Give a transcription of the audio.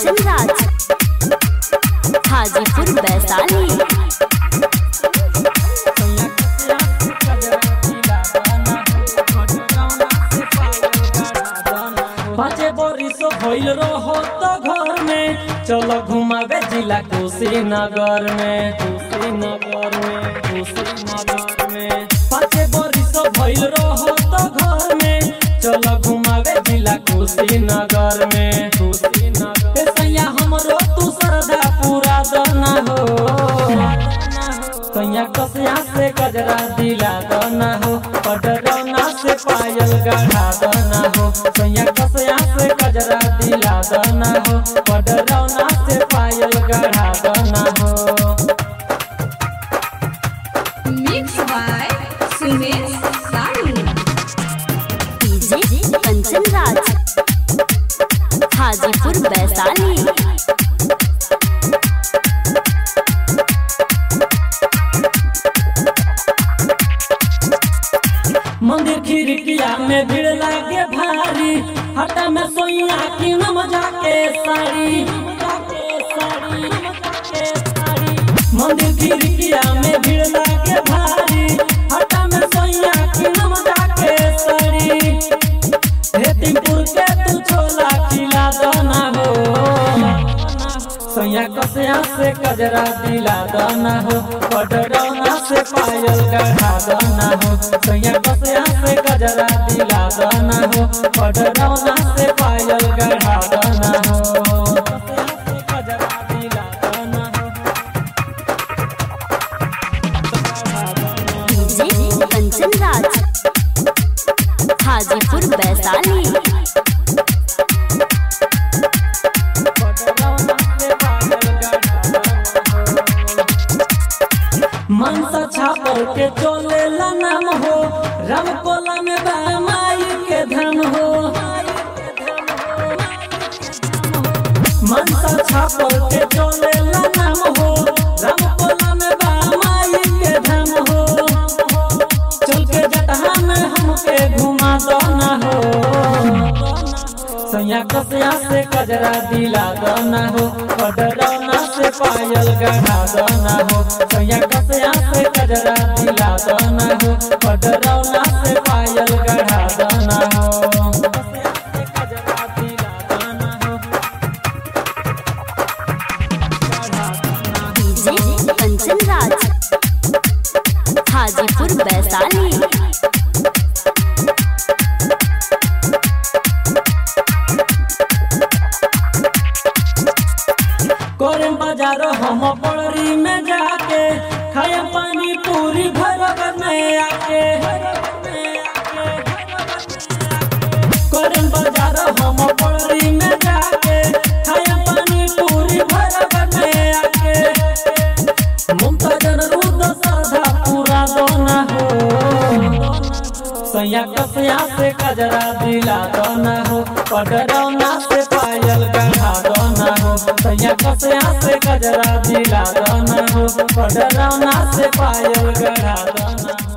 कंचन राज हाजीपुर वैशाली पाँचे बरिस भइल रहो तो घर में चलो घुमावे जिला कुशीनगर में कुशीनगर में कुशीनगर में पाँचे बरिस भइल रहो तो घर में चलो घुमावे जिला कुशीनगर में कुशीनगर ए सैया हमरो तू श्रद्धा पूरा दना हो सैया कसिया से गजरा दिला दना हो पडरौना से पायल गढ़ा दना हो सैया कसिया से गजरा दिला दना हो पडरौना से पायल गढ़ा दना हो Mixed by Sumesh Sani. DJ Kanchan Raj Hajipur Vaishali मंदिर खिड़किया में भीड़ लागे भारी हटा में सोइया की नम जाके साड़ी मंदिर खिड़किया में भीड़ लागे भारी हटा में सोइया की नम जाके साड़ी हेतिमपुर के तू छोला खिला दना हो सैया कसिया से कजरा दिला दना हो पडरौना से पायल गढ़ा दना हो सैया कसिया से कजरा दिला दना हो पडरौना से पायल गढ़ा दना हो कसिया से कजरा दिला दना हो डीजे कंचन राज हाजीपुर वैशाली मनसा छापर के चले नाम हो राम कोला में बा माई के धन हो मनसा छापर के चले नाम हो राम कोला में बा माई के धन हो चल के जटहा में हमके घुमा दो ना हो सैया कसिया से कजरा दिला दना हो पडरौना से पायल गढ़ा दना हो सैया कसिया से कजरा दिला दना हो पडरौना से पायल गढ़ा दना हो कसिया से कजरा दिला दना हो गढ़ा दना हो। डीजे कंचन राज हाजीपुर वैशाली करम बाजार हम पड़री में जाके खाए पानी पूरी भरगर में आके करम बाजार हम पड़री में जाके खाए पानी पूरी भरगर में आके मुमताज रुद सरधा पूरा दोना हो सैया कसिया से कजरा दिला दोना हो पडरौना से पायल गढ़ा दोना हो सैया कसिया से कजरा दिला दोना हो पडरौना से पायल गढ़ा दोना हो